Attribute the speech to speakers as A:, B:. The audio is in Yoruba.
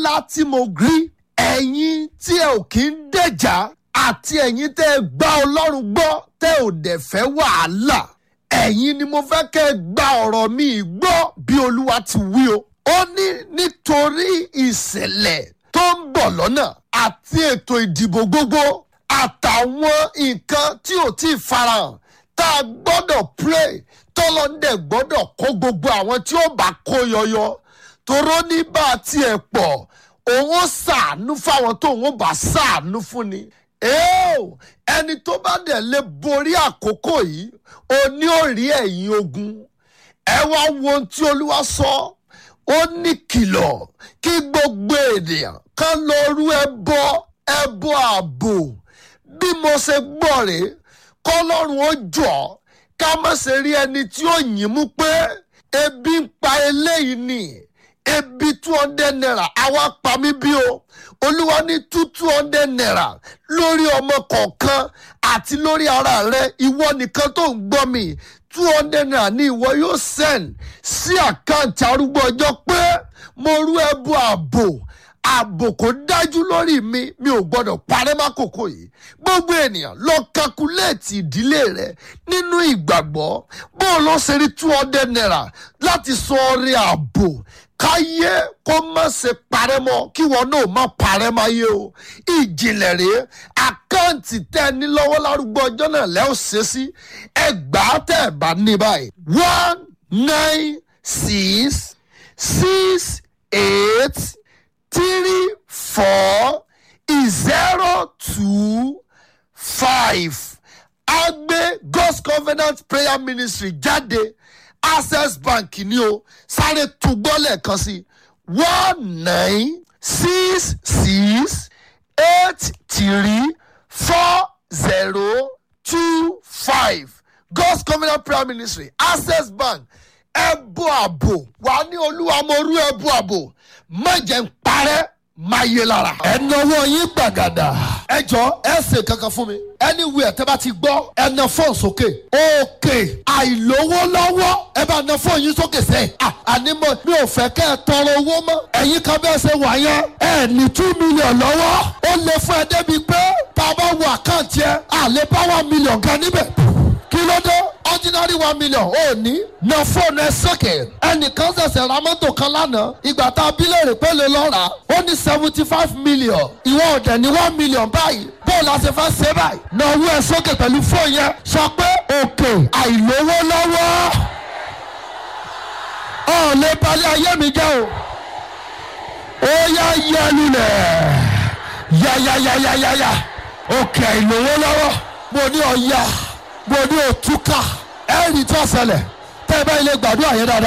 A: ńlá tí mo rí ẹ̀yin tí ẹ ò kí ń dẹ̀jà àti ẹ̀yin tẹ́ ẹ gbá ọlọ́run gbọ́ tẹ́ ò dẹ̀ fẹ́ wàhálà ẹ̀yin ni mo fẹ́ kẹ́ ẹ gba ọ̀rọ̀ mi gbọ́ bí olúwa ti wí o ó ní nítorí ìṣẹ̀lẹ̀ tó ń bọ̀ lọ́nà àti ètò ìdìbò gbogbo àtàwọn nǹkan tí ò tí ì farahàn tá a gbọ́dọ̀ pray tọ́lọ́ndẹ̀ gbọ́dọ̀ kó gbogbo àwọn tí ó bá kó yọyọ toró ní bá a tiẹ̀ pọ̀ òun ó ṣàánú fáwọn tó òun ó bá ṣàánú fún ni. Eo, ẹni tó bá dẹ̀ lè borí àkókò yìí ó ní ó rí ẹ̀yìn ogun ẹ wá wo ohun tí olúwa sọ ó ní kìlọ̀ kí gbogbo ènìyàn kan lọ rú ẹbọ ẹbọ ààbò bí mo ṣe gbọ́ rèé kọ́lọ́run ó jọ ká má ṣe rí ẹni tí ó yìn mú pé ebi ń pa eléyìí ni ebi two hundred naira àwa pa mí bí o olúwa ní two two hundred naira lórí ọmọ kọ̀ọ̀kan àti lórí ara rẹ ìwọ nìkan tó ń gbọ́ mi two hundred naira ní ìwọ yóò send sí àkáǹtì arúgbó ọjọ́ pé mo rú ẹbú ààbò ààbò kò dájú lórí mi mi ò gbọdọ̀ parẹ́ mákòókò yìí gbogbo ènìyàn lọ kakuléètì ìdílé rẹ nínú ìgbàgbọ́ bó o lọ ṣe rí two hundred naira láti sọ ọrẹ ààbò káyé kó má ṣe parẹ́ mọ́ kí wọn náà má parẹ́ máyé o ìjìnlẹ̀ rèé àkáǹtì tẹ́ ẹ ní lọ́wọ́ lárúgbó ọjọ́ náà lẹ́ ò ṣe sí ẹgbàá tẹ́ ẹ bá ní báyìí one nine six six eight three four zero two five agbe god's covenant prayer ministry jáde access bank ni o sáré túgbọ́ lẹ́ẹ̀kan sí one nine six six eight three four zero two five god's covenant prayer ministry access bank ẹbú àbò wà ní olúwa mo rú ẹbú àbò má jẹ́ ń parẹ́ máa yé lára. ẹnáwó yín gbàgàdà. ẹ jọ ẹ ṣe kankan fún mi. anywhere tẹ bá ti gbọ́ ẹ na fóònù sókè. òkè àìlówó lọ́wọ́ ẹ bá na fóònù yín sókè sẹ́yìn. àní mo mi ò fẹ́ kẹ́ ẹ tọrọ owó mọ́. ẹ̀yin kan bẹ́ẹ̀ ṣe wà yẹn. ẹ ní two million lọ́wọ́. ó lè fún ẹ débi pé tá a bá wo àkáǹtì ẹ àlè bá one million kan níbẹ̀. kí ló dé ordinary one million ò ní. na fóònù ẹ sókè. ẹnìkan ṣẹ̀ṣẹ̀ ra mọ́tò kan lánàá ìgbà tá a bí léèrè pé lè lọ́ọ́ rà ó ní seventy five million ìwọ ọ̀dẹ̀ ní one million báyìí bóòlù àti fẹ́ ṣe báyìí. na owó ẹ sókè pẹ̀lú fóònù yẹn sọ pé òkè àìlówó lọ́wọ́ ọ̀ lè balẹ̀ ayé mi jẹ́ o ó yá yẹnu lẹ̀ yáyáyáyáyá òkè àìlówó lọ́wọ́ mo ní ọ̀ya mo ní òtúkà ẹ̀rì tó ṣẹlẹ̀ tẹ́ ẹ bá ilé gbàdúrà yẹn dáadáa.